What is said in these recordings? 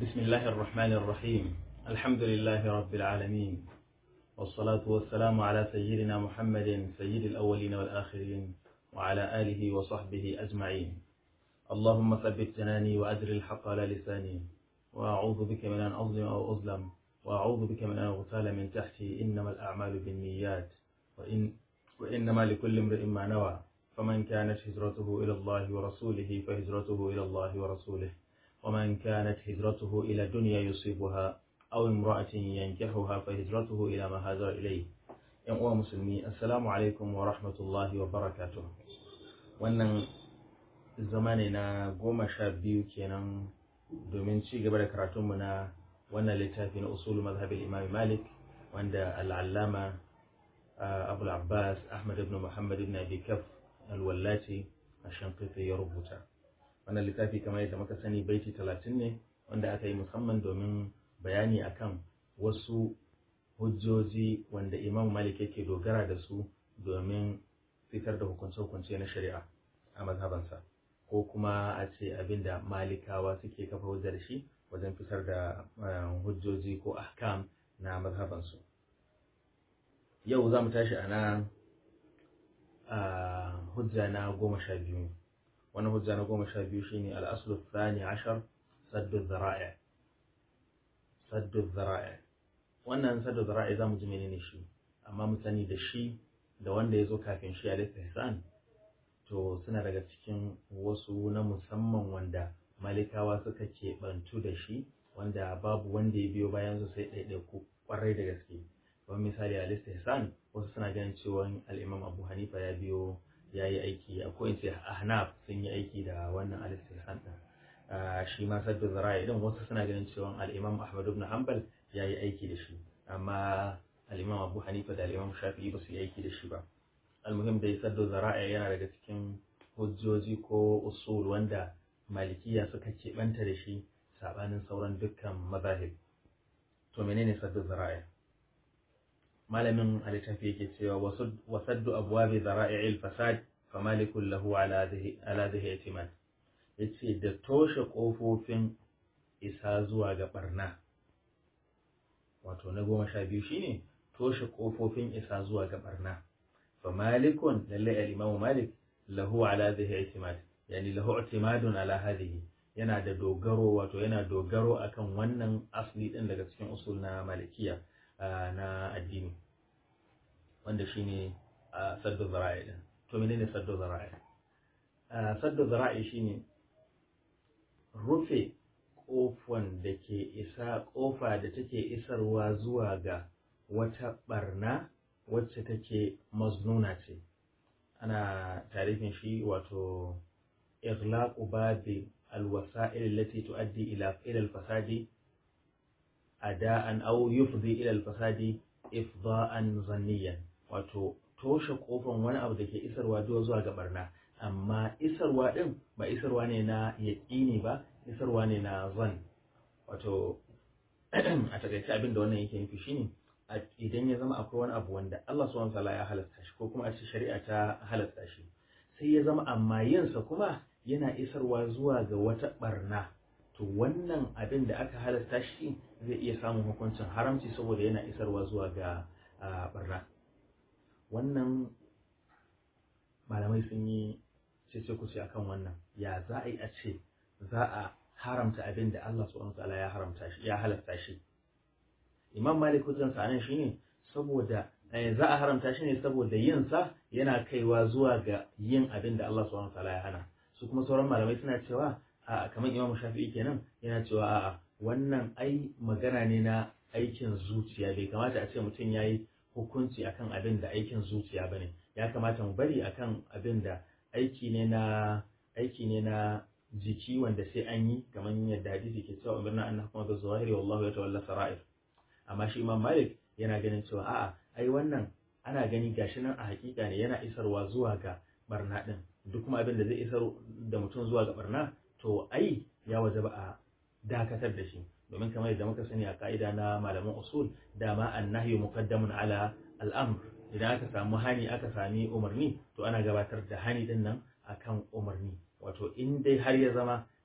بسم الله الرحمن الرحيم الحمد لله رب العالمين والصلاة والسلام على سيدنا محمد سيد الأولين والآخرين وعلى آله وصحبه أجمعين اللهم ثبت جناني وأدر الحق على لساني وأعوذ بك من أن أظلم أو أظلم وأعوذ بك من أن أغتال من تحتي إنما الأعمال بالنيات وإن وإنما لكل امرئ ما نوى فمن كانت هجرته إلى الله ورسوله فهجرته إلى الله ورسوله ومن كانت هجرته إلى دنيا يصيبها أو امرأة ينكحها فهجرته إلى ما هاجر إليه ‘yan uwa musulmi assalamu alaikum wa rahmatullahi wa barakatuh wannan zama ne na goma sha biyu kenan domin ci gaba da karatunmu na wannan littafi na usul mazhabin imam malik wanda al'allama abu abbas ahmad ibn muhammad ibn abi kaf alwallaci a shankifi ya rubuta wannan littafi kamar yadda muka sani baiti talatin ne wanda aka yi musamman domin bayani akan wasu hujjoji wanda imam malik yake dogara da su domin fitar da hukunce-hukunce na shari'a a mazhabansa ko kuma a ce abinda malikawa suke kafa hujjar shi wajen fitar da hujjoji ko ahkam na mazhabansu yau za mu tashi a na hujja na goma sha biyu wani hujja na goma sha biyu shine al'aslu thani ashar saddu zara'i saddu zara'i wannan saddu zara'i za mu ji menene shi amma mu sani da shi da wanda ya zo kafin shi alaihi ihsan to suna daga cikin wasu na musamman wanda malikawa suka keɓantu da shi wanda babu wanda ya biyo bayan su sai ɗaiɗaiku ƙwarai da gaske kamar misali a istihsan wasu suna ganin cewa al'imam abu hanifa ya biyo ya yi aiki a ko in ce ahnaf sun yi aiki da wannan al-istihsan din shi ma saddu zara'i din wasu suna ganin cewa al-imam ahmad ibn hanbal ya yi aiki da shi amma al-imam abu hanifa da al-imam shafi'i ba su yi aiki da shi ba almuhim dai saddu zara'i yana daga cikin hujjoji ko usul wanda malikiya suka keɓanta da shi sabanin sauran dukkan mazahib to menene saddu zara'i malamin a littafi yake cewa wasaddu abwabi zara'i'il fasad fa malikun lahu ala zai yatimad yace da toshe kofofin isa zuwa ga barna wato na goma sha biyu shine toshe kofofin isa zuwa ga barna fa malikun lalle al-imamu malik lahu ala zai yatimad yani lahu i'timadun ala hadhihi yana da dogaro wato yana dogaro akan wannan asli din daga cikin usul na malikiya na addini wanda shine saddu zara'i din to menene saddu zara'i saddu zara'i shine rufe kofan da ke isa kofa da take isarwa zuwa ga wata barna wacce take maznuna ce ana tarifin shi wato ighlaqu babi alwasa'il allati tuaddi ila ila alfasadi ada'an aw yufdi ila alfasadi ifda'an zanniyan wato toshe kofan wani abu da ke isarwa zuwa ga barna amma isarwa din ba isarwa ne na yaƙini ba isarwa ne na zan wato a takaice abin da wannan yake nufi shine idan ya zama akwai wani abu wanda Allah subhanahu wataala ya halasta shi ko kuma a ce shari'a ta halasta shi sai ya zama amma yinsa kuma yana isarwa zuwa ga wata barna to wannan abin da aka halasta shi zai iya samun hukuncin haramci saboda yana isarwa zuwa ga barna wannan malamai sun yi cece kuce akan wannan ya za a yi a ce za a haramta abin da Allah subhanahu wataala ya haramta shi ya halasta shi imam malik hujjan sa nan shine saboda za a haramta shi ne saboda yin sa yana kaiwa zuwa ga yin abin da Allah subhanahu wataala ya hana su kuma sauran malamai suna cewa a kamar imam shafi'i kenan yana cewa a'a wannan ai magana ne na aikin zuciya bai kamata a ce mutum ya yi hukunci akan abin da aikin zuciya bane ya kamata mu bari akan abin da aiki ne na aiki ne na jiki wanda sai an yi kamar yadda hadisi ke cewa umarna an hukuma da zawahiri wallahu ya tawalla sara'ir amma shi imam malik yana ganin cewa a'a ai wannan ana gani gashi nan a hakika ne yana isarwa zuwa ga barna din duk kuma abin da zai isar da mutum zuwa ga barna to ai ya wajaba a dakatar da shi domin kamar yadda muka sani a ka'ida na malaman usul dama annahyu muqaddamun ala al'amr idan aka samu hani aka sami umarni to ana gabatar da hani din nan akan umarni wato in dai har ya zama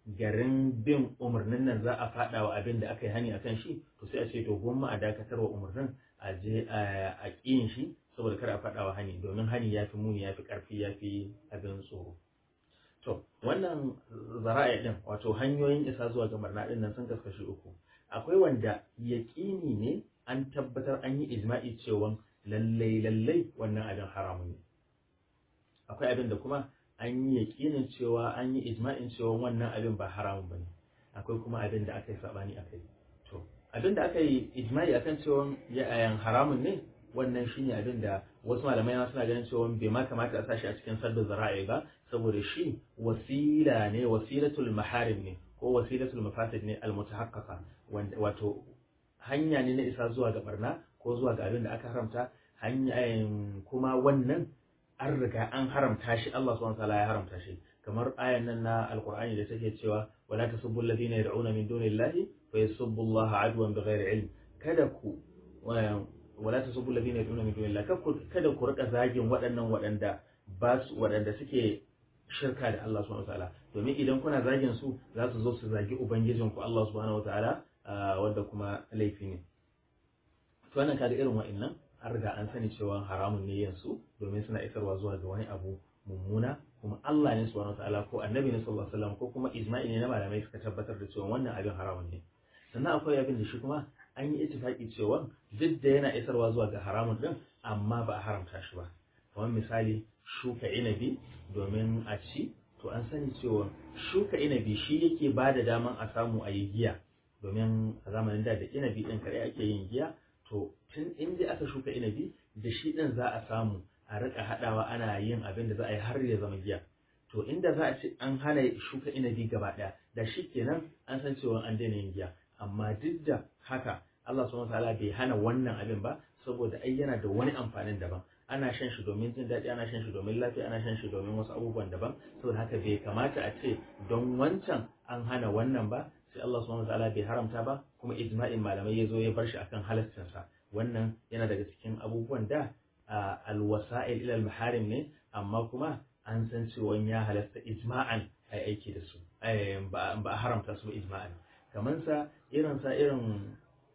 garin bin umarnin nan za a faɗa wa abin da aka yi hani akan shi to sai a ce to gwamma a dakatar wa umarnin a je a ƙiyin shi saboda kar a faɗa wa hani domin hani ya fi muni ya fi ƙarfi ya fi abin tsoro to wannan zara'a din wato hanyoyin isa zuwa ga barna din nan sun kaskashi uku akwai wanda yaƙini ne an tabbatar an yi ijma'i cewa lallai lallai wannan abin haramun ne akwai abin da kuma an yi yaƙinin cewa an yi ijma'in cewa wannan abin ba haramun ba ne akwai kuma abin da aka yi saɓani a kai to abin da aka yi ijma'i akan cewa yayan haramun ne wannan shine abin da wasu malamai ma suna ganin cewa bai ma kamata a sashi a cikin sadda zara'i ba saboda shi wasila ne wasilatul maharim ne ko wasilatul mafasid ne almutahaqqaqa wanda wato hanya ne na isa zuwa ga barna ko zuwa ga abin da aka haramta hanya kuma wannan an riga an haramta shi Allah subhanahu wataala ya haramta shi kamar ayan nan na alqur'ani da take cewa wala tasubbu alladhina yad'una min dunillahi fa yasubbu Allah adwan bighairi ilm kada ku wala tasubbu alladhina yad'una min dunillahi kada ku rika zagin waɗannan waɗanda ba su waɗanda suke shirka da Allah subhanahu wataala domin idan kuna zagin su za su zo su zagi ubangijinku Allah subhanahu wataala wanda kuma laifi ne to wannan kaga irin wa'annan an riga an sani cewa haramun ne yansu domin suna isarwa zuwa ga wani abu mummuna kuma Allah ne subhanahu wataala ko annabi ne sallallahu alaihi wasallam ko kuma ijma'i ne na malamai suka tabbatar da cewa wannan abin haramun ne sannan akwai abin da shi kuma an yi ittifaki cewa duk da yana isarwa zuwa ga haramun din amma ba a haramta shi ba kamar misali shuka inabi domin a ci to an sani cewa shuka inabi shi yake ba da daman a samu a yi giya domin a zamanin da da inabi din kare ake yin giya to tun inda aka shuka inabi da shi din za a samu a rika hadawa ana yin abin da za a yi har ya zama giya to inda za a ce an hana shuka inabi gaba daya da shi kenan an san cewa an daina yin giya amma duk da haka Allah subhanahu wataala bai hana wannan abin ba saboda ai yana da wani amfanin daban ana shan shi domin jin daɗi ana shan shi domin lafiya ana shan shi domin wasu abubuwan daban saboda haka bai kamata a ce don wancan an hana wannan ba sai Allah subhanahu wataala bai haramta ba kuma ijma'in malamai ya zo ya bar shi akan halaccin wannan yana daga cikin abubuwan da alwasa'il ila maharim ne amma kuma an san cewa ya halasta ijma'an ai aiki da su ba a haramta su ijma'an kaman sa irin sa irin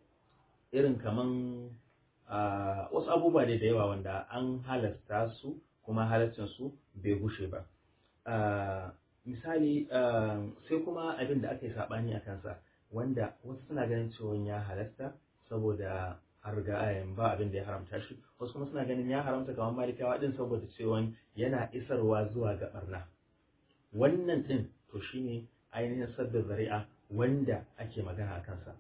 irin kaman wasu abubuwa da yawa wanda an halasta su kuma halaccin su bai gushe ba misali sai kuma abin da aka yi saɓani a kansa wanda wasu suna ganin cewa ya halasta saboda an riga ayan ba abin da ya haramta shi wasu kuma suna ganin ya haramta kamar malikawa din saboda cewa yana isarwa zuwa ga barna wannan din to shine ainihin sadda zari'a wanda ake magana a kansa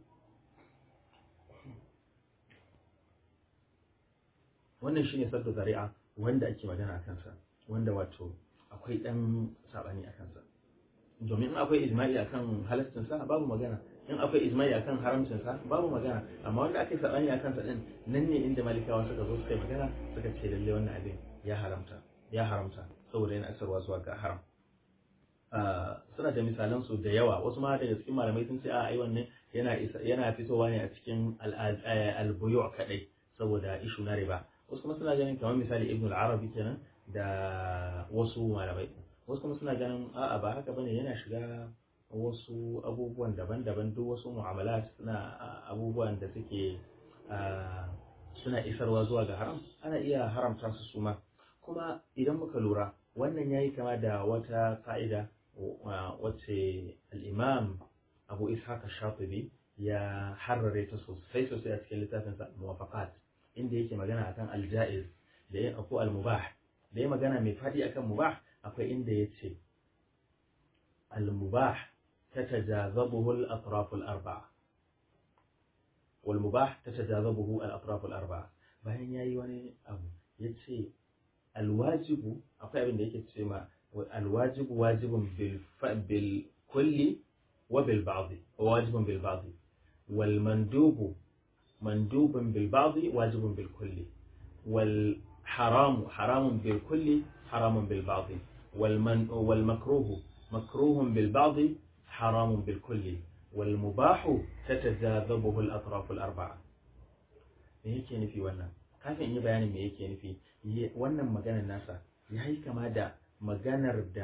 wannan shine sadda zari'a wanda ake magana a kansa wanda wato akwai dan sabani a kansa domin in akwai ijma'i akan halastin sa babu magana in akwai ijma'i akan haramcin sa babu magana amma wanda aka yi sabani a kansa din nan ne inda malikawa suka zo suka yi magana suka ce lalle wannan abin ya haramta ya haramta saboda yana asarwa zuwa ga haram suna da misalan su da yawa wasu ma daga cikin malamai sun ce a ai wannan yana yana fitowa ne a cikin al-buyu' kadai saboda ishu na riba wasu kuma suna ganin kamar misali ibn al-arabi kenan da wasu malamai wasu kuma suna ganin a'a ba haka bane yana shiga wasu abubuwan daban-daban duk wasu mu'amalat suna abubuwan da suke suna isarwa zuwa ga haram ana iya haramta su suma kuma idan muka lura wannan yayi kama da wata fa'ida wacce al-imam abu ishaq shatibi ya harrare ta sosai sosai a cikin littafinsa muwafaqat inda yake magana akan al-ja'iz da yin ko al-mubah da ya magana mai faɗi akan mubah akwai inda ya ce al-mubah tatajazabuhu al-atraf al-arba'a wal mubah tatajazabuhu al-atraf al-arba'a bayan yayi wani abu yace al-wajibu akwai abin da yake ce ma al-wajibu wajibun bil bil kulli wa bil ba'd wajibun bil ba'd wal mandubu mandubun bil ba'd wajibun bil kulli wal حرام حرام بالكل حرام بالبعض والمن والمكروه مكروه بالبعض حرام بالكل والمباح تتجاذبه الأطراف الأربعة me yake nufi wannan kafin in yi bayanin me yake nufi wannan maganar nasa ya yi kama da maganar da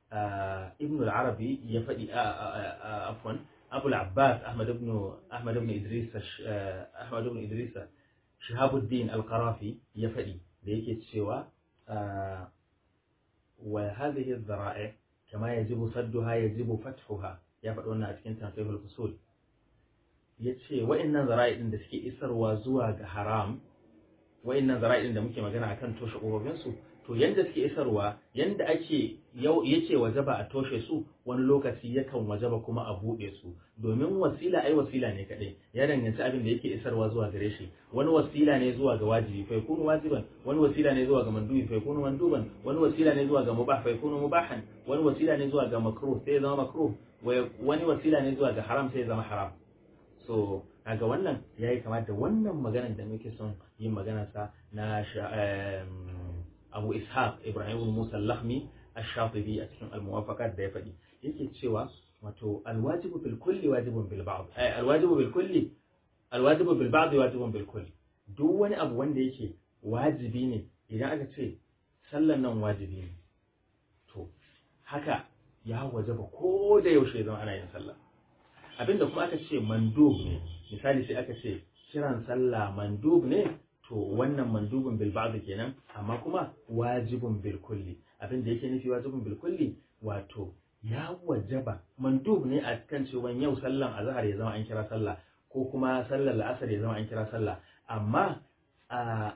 ibn al-arabi ya faɗi afwan abu al-abbas ahmad ibn ahmad ibn idris ahmad ibn idris shahabuddin al-qarafi ya faɗi da yake cewa wa hadhihi adh-dhara'i kama yajibu sadduha yajibu fathuha ya faɗi wannan a cikin tanqihul fusul yace wa'annan zara'i din da suke isarwa zuwa ga haram wa'annan zara'i din da muke magana akan toshe kofofin su to yanda suke isarwa yanda ake yake wajaba a toshe su wani lokaci yakan wajaba kuma a buɗe su domin wasila ai wasila ne kadai ya danganci abin da yake isarwa zuwa gare shi wani wasila ne zuwa ga wajibi fa yakunu wajiban wani wasila ne zuwa ga mandubi fa yakunu manduban wani wasila ne zuwa ga mubah fa yakunu mubahan wani wasila ne zuwa ga makruh sai ya zama makruh wani wasila ne zuwa ga haram sai ya zama haram so kaga wannan yayi kama da wannan maganar da muke son yin magana sa na Abu Ishaq Ibrahim Musa Lahmi Ash-Shatibi a cikin al-Muwafaqat da ya faɗi yake cewa wato al-wajibu bil kulli wajibun bil ba'd ay al-wajibu bil kulli al-wajibu bil ba'd wajibun bil kulli duk wani abu wanda yake wajibi ne idan aka ce sallan nan wajibi ne to haka ya wajaba ko da yaushe zama ana yin sallah abinda kuma aka ce mandub ne misali sai aka ce kiran sallah mandub ne to wannan mandubin bil ba'd kenan amma kuma wajibun bil kulli abinda yake nufi wajibun bil kulli wato ya wajaba mandub ne a kan cewa yau sallan azhar ya zama an kira sallah ko kuma sallar la'asar ya zama an kira sallah amma a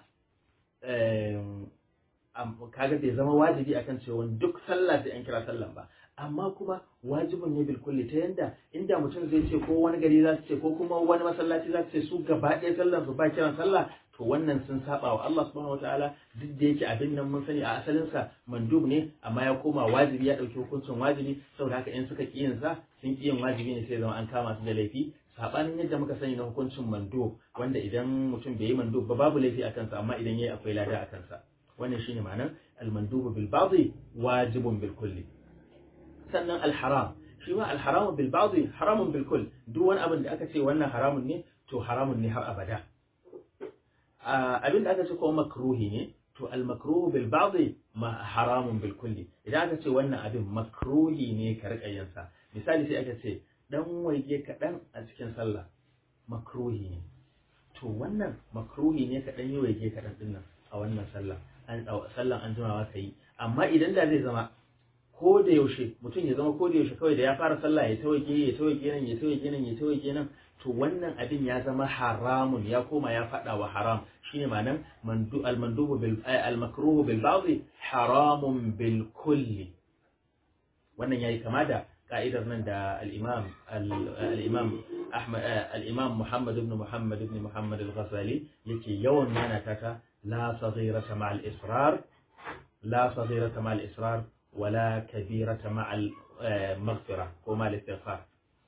kaga bai zama wajibi akan cewa duk sallah sai an kira sallan ba amma kuma wajibin ne bilkulli ta yanda inda mutum zai ce ko wani gari za su ce ko kuma wani masallaci za su ce su gaba ɗaya sallan su ba kiran sallah to wannan sun saba wa Allah subhanahu wataala duk da yake abin nan mun sani a asalin sa mandub ne amma ya koma wajibi ya dauki hukuncin wajibi saboda haka in suka kiyin sa sun kiyin wajibi ne sai zama an kama su da laifi sabanin yadda muka sani na hukuncin mando wanda idan mutum bai yi mando ba babu laifi a kansa amma idan yayi akwai lada a kansa wannan shine ma'anar al-mandubu bil ba'dhi wajibun bil kulli sannan al-haram shi ma al-haram bil ba'dhi haramun bil kull duk wani abin da aka ce wannan haramun ne to haramun ne har abada abin da aka ce kuma makruhi ne to al-makruhu bil ba'dhi ma haramun bil kulli idan aka ce wannan abin makruhi ne ka rika yin sa misali sai aka ce dan waige kaɗan a cikin sallah makruhi ne to wannan makruhi ne kaɗan yi waige kaɗan ɗin nan a wannan sallah an sallan an jimawa ka yi amma idan da zai zama ko da yaushe mutum ya zama ko da yaushe kawai da ya fara sallah ya tawaige ya tawaige nan ya tawaige nan ya tawaige nan to wannan abin ya zama haramun ya koma ya faɗa wa haram shine ma'anan mandu al mandubu bil al makruhu bil ba'd haramun bil kulli wannan yayi kama da ka'idar nan da al-imam al-imam Ahmad al-imam Muhammad ibn Muhammad ibn Muhammad al-Ghazali yake yawan nana ta la saghirata ma al-israr la saghirata ma al-israr wala kabirata ma al-maghfira ko ma al-istighfar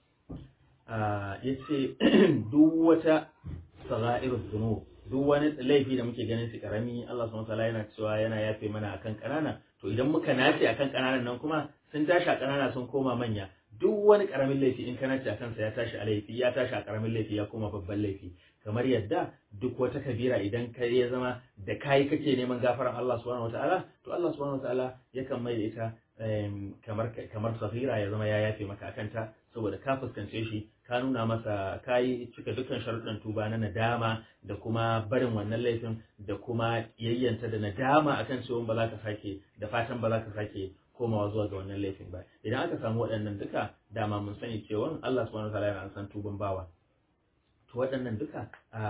yace duk wata sagha'irud dhunub duk wani laifi da muke ganin su karami Allah subhanahu wa ta'ala yana cewa yana yafe mana akan kanana to idan muka nace akan kananan nan kuma sun tashi a ƙanana sun koma manya duk wani ƙaramin laifi in kana a kansa ya tashi a laifi ya tashi a ƙaramin laifi ya koma babban laifi kamar yadda duk wata kabira idan ka ya zama da kai kake neman gafaran Allah subhanahu wataala to Allah subhanahu wataala yakan mai da ita kamar kamar safira ya zama ya yafe maka akan ta saboda ka fuskance shi ka nuna masa kayi cika dukkan sharuɗan tuba na nadama da kuma barin wannan laifin da kuma yayyanta da nadama akan cewa ba za ka sake da fatan ba za ka sake komawa zuwa ga wannan laifin ba idan aka samu waɗannan duka dama mun sani cewa Allah subhanahu wataala yana san tuban bawa to waɗannan duka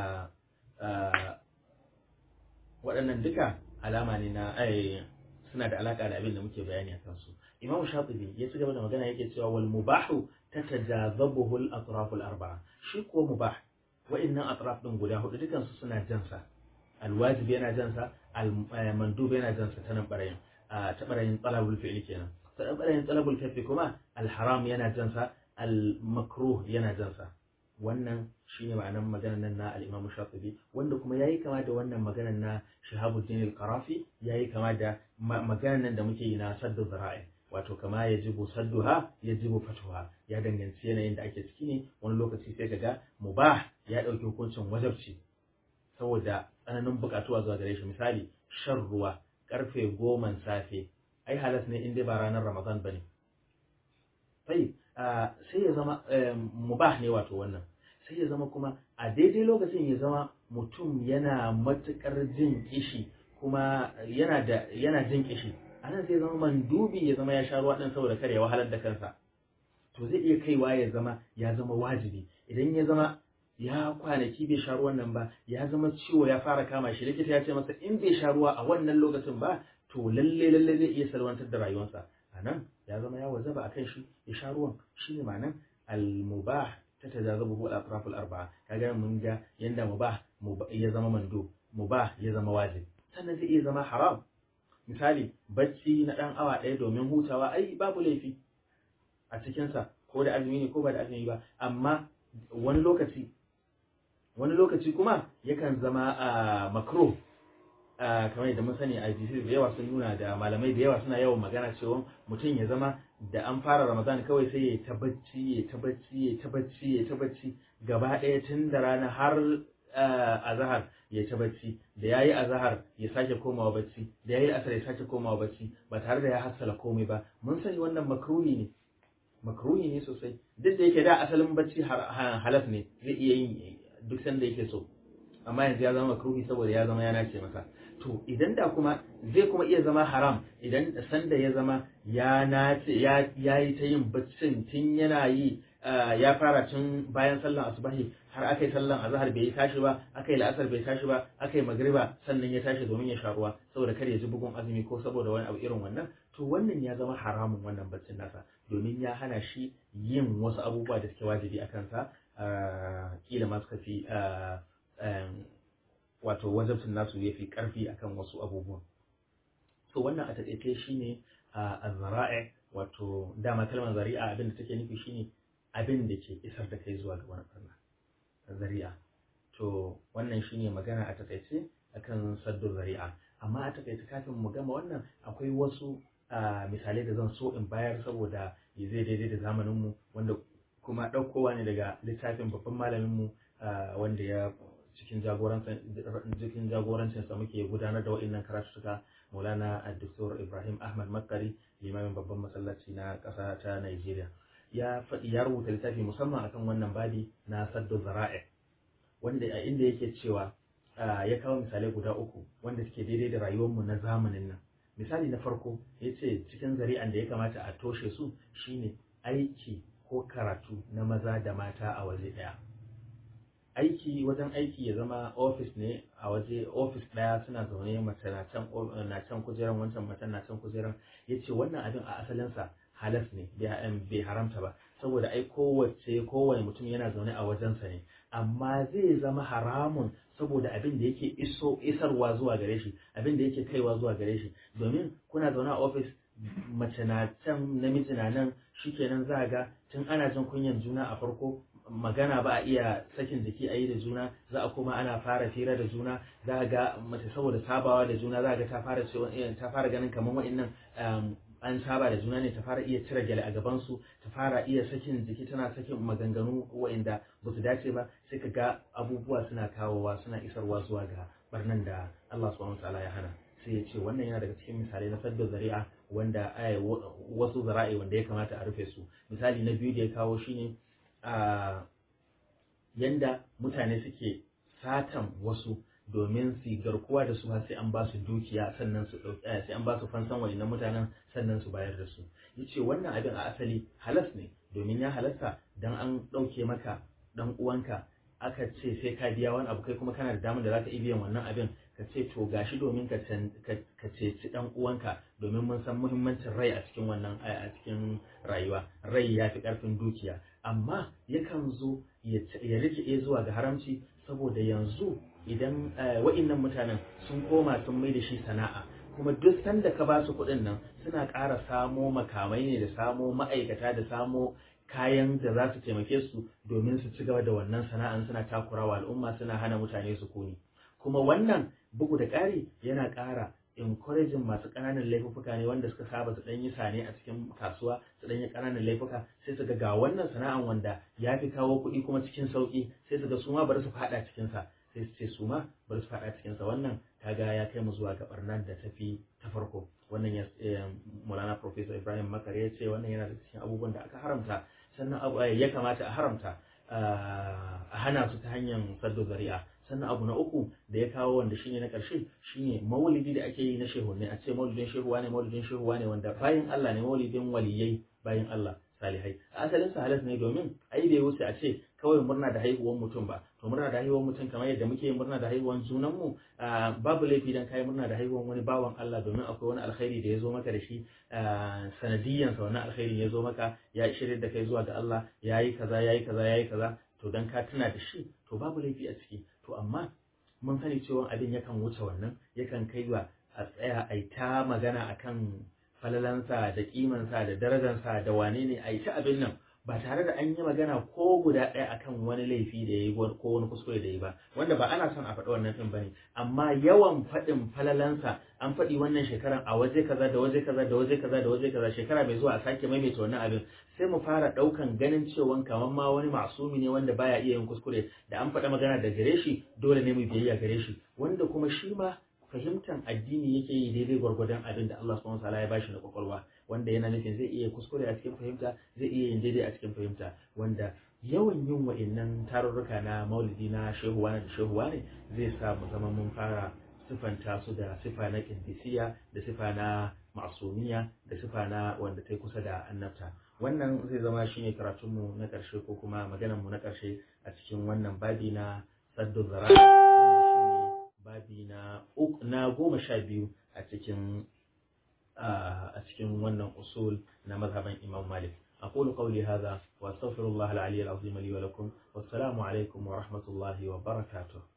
waɗannan duka alama ne na ai suna da alaka da abin da muke bayani a kansu Imam Shatibi ya ci gaba da magana yake cewa wal mubahu tatajazabuhu al atraf al arba'a shi ko mubah wa'annan atraf din guda hudu dukan su suna jansa al wajib yana jansa al mandub yana jansa ta nan barayin ta barayin talabul fi'li kenan ta barayin talabul kafi kuma al haram yana jansa al makruh yana jansa wannan shine ma'anar maganar nan na al-Imam Shatibi wanda kuma yayi kama da wannan maganar na Shihabuddin al-Qarafi yayi kama da maganar nan da muke yi na saddu zara'i wato kama yajibu sadduha yajibu fatuha ya danganci yanayin da ake ciki ne wani lokaci sai kaga mubah ya dauki hukuncin wajabci saboda tsananin bukatuwa zuwa gare shi misali shan ruwa karfe goman safe ai ai halas ne in dai ba ranar ramadan bane sai sai ya zama mubah ne wato wannan sai ya zama kuma a daidai lokacin ya zama mutum yana matukar jin kishi kuma yana da yana jin kishi anan sai zama mandubi ya zama ya sha ruwa din saboda kare ya wahalar da kansa to zai iya kaiwa ya zama ya zama wajibi idan ya zama ya kwanaki bai sha ruwan nan ba ya zama ciwo ya fara kama shi likita ya ce masa in bai sha ruwa a wannan lokacin ba to lalle lalle zai iya salwantar da rayuwarsa a nan ya zama ya wajaba a kan shi ya sha ruwan shi ne ma'anan al-mubah ta tajazabu hu al-atraf al-arba'a kaga mun ga yanda mubah ya zama mando mubah ya zama wajib sannan zai iya zama haram misali bacci na dan awa ɗaya domin hutawa ai babu laifi a cikinsa ko da azumi ne ko ba da azumi ba amma wani lokaci wani lokaci kuma yakan zama a makro kamar yadda mun sani a jisir da yawa sun nuna da malamai da yawa suna yawan magana cewa mutum ya zama da an fara ramadan kawai sai ya ta bacci ya ta bacci ya ta bacci ya ta bacci gaba ɗaya tun da rana har azahar ya ta bacci da yayi azahar ya sake komawa bacci da yayi asar ya sake komawa bacci ba tare da ya hassala komai ba mun sani wannan makruhi ne makruhi ne sosai duk da yake da asalin bacci halas ne zai iya yin duk sanda yake so amma yanzu ya zama makruhi saboda ya zama ya nace masa to idan da kuma zai kuma iya zama haram idan sanda ya zama ya nace ya yi ta yin baccin tun yana yi ya fara tun bayan sallan asubahi har aka yi sallan azhar bai tashi ba aka yi la'asar bai tashi ba aka yi magriba sannan ya tashi domin ya sha ruwa saboda kar ya ji bugun azumi ko saboda wani abu irin wannan to wannan ya zama haramun wannan baccin nasa domin ya hana shi yin wasu abubuwa da suke wajibi a kansa kila ma suka fi wato wajabcin nasu ya fi karfi akan wasu abubuwan so wannan a taƙaice shine a zara'i wato dama kalmar zari'a abin da take nufi shine abin da ke isar da kai zuwa ga wani barna zari'a to wannan shine magana a taƙaice akan saddu zari'a amma a taƙaice kafin mu gama wannan akwai wasu misalai da zan so in bayar saboda zai daidai da zamaninmu wanda kuma ɗaukowa ne daga littafin babban malaminmu wanda ya cikin cikin jagorancinsa muke gudanar da wa'innan karatuka maulana addoktor ibrahim ahmad makari limamin babban masallaci na ƙasa ta nigeria ya faɗi ya rubuta littafi musamman akan wannan babi na saddo zara'i wanda a inda yake cewa ya kawo misalai guda uku wanda suke daidai da rayuwarmu na zamanin nan misali na farko ya ce cikin zari'an da ya kamata a toshe su shine aiki ko karatu na maza da mata a waje ɗaya aiki wajen aiki ya zama ofis ne a waje ofis ɗaya suna zaune mace na can na can kujeran wancan matan na can kujeran ya ce wannan abin a asalinsa halas ne bai haramta ba saboda ai kowace kowane mutum yana zaune a wajensa ne amma zai zama haramun saboda abin da yake iso isarwa zuwa gare shi abin da yake kaiwa zuwa gare shi domin kuna zaune a ofis mace na can namiji na nan shikenan za ga tun ana jin kunyan juna a farko magana ba a iya sakin jiki a yi da juna za a kuma ana fara fira da juna za a ga mace saboda sabawa da juna za a ga ta fara ta fara ganin kamar wa'annan an saba da juna ne ta fara iya cire gyale a gabansu ta fara iya sakin jiki tana sakin maganganu wa'inda ba su dace ba sai ka ga abubuwa suna kawowa suna isarwa zuwa ga barnan da Allah subhanahu wataala ya hana sai ya ce wannan yana daga cikin misalai na sadda zari'a wanda wasu zara'i wanda ya kamata a rufe su misali na biyu da ya kawo shine a yanda mutane suke satan wasu domin su garkuwa da su sai an ba su dukiya sannan su sai an ba su fansan wayannan mutanen sannan su bayar da su yace wannan abin a asali halas ne domin ya halasta dan an dauke maka dan uwanka aka ce sai ka biya wani abu kai kuma kana da damar da zaka iya biyan wannan abin ka ce to gashi domin ka ka ceci dan uwanka domin mun san muhimmancin rai a cikin wannan a cikin rayuwa rai ya fi karfin dukiya amma yakan zo ya rike zuwa ga haramci saboda yanzu idan wa'innan mutanen sun koma sun mai da shi sana'a kuma duk sanda ka ba su kuɗin nan suna ƙara samo makamai ne da samo ma'aikata da samo kayan da za su taimake su domin su ci gaba da wannan sana'an suna takurawa al'umma suna hana mutane su kuni kuma wannan bugu da ƙari yana ƙara encouraging masu ƙananan laifuka ne wanda suka saba su ɗan yi sane a cikin kasuwa su ɗan yi ƙananan laifuka sai su ga ga wannan sana'an wanda ya fi kawo kuɗi kuma cikin sauƙi sai su ga su ma bari su faɗa cikinsa sai su ce su ma bari su faɗa cikin sa wannan kaga ya kai mu zuwa ga barnar da tafi ta farko wannan ya Maulana Professor Ibrahim Makar ya ce wannan yana da cikin abubuwan da aka haramta sannan ya kamata a haramta a hana su ta hanyar saddo zari'a sannan abu na uku da ya kawo wanda shine na ƙarshe shine maulidi da ake yi na shehunne a ce maulidin shehuwa ne maulidin shehuwa ne wanda bayan Allah ne maulidin waliyai bayan Allah salihai asalin sa halas ne domin ai bai wuce a ce kawai murna da haihuwar mutum ba to murna da haihuwar mutum kamar yadda muke murna da haihuwar junan mu babu laifi dan kai murna da haihuwar wani bawan Allah domin akwai wani alkhairi da ya zo maka da shi sanadiyan sa wannan alkhairin ya zo maka ya shirye da kai zuwa ga Allah yayi kaza yayi kaza yayi kaza to dan ka tuna da shi to babu laifi a ciki to amma mun sani cewa abin yakan wuce wannan yakan kai wa a tsaya a ta magana akan falalansa da kimansa da darajansa da wane ne a yi ta abin nan ba tare da an yi magana ko guda ɗaya akan wani laifi da ya yi ko wani kuskure da ya yi ba wanda ba ana son a faɗi wannan ɗin ba ne amma yawan faɗin falalansa an faɗi wannan shekaran a waje kaza da waje kaza da waje kaza da waje kaza shekara mai zuwa a sake maimaita wannan abin sai mu fara ɗaukan ganin cewa kamar ma wani masumi ne wanda baya iya yin kuskure da an faɗa magana da gare shi dole ne mu biyayya gare shi wanda kuma shi ma fahimtar addini yake yi daidai gwargwadon abin da Allah subhanahu wataala ya bashi na kwakwalwa wanda yana nufin zai iya kuskure a cikin fahimta zai iya yin daidai a cikin fahimta wanda yawan yin wa'annan tarurruka na maulidi na shehuwa da shehuwa ne zai sa mu zama mun fara sifanta su da sifa na kindisiya da sifa na masumiya da sifa na wanda ta kusa da annabta wannan zai zama shine karatunmu na ƙarshe ko kuma maganarmu na ƙarshe a cikin wannan babi na saddu zara babi na na goma sha biyu a cikin a cikin wannan usul na mazhaban Imam Malik أقول قولي هذا وأستغفر الله العلي العظيم لي ولكم والسلام عليكم ورحمة الله وبركاته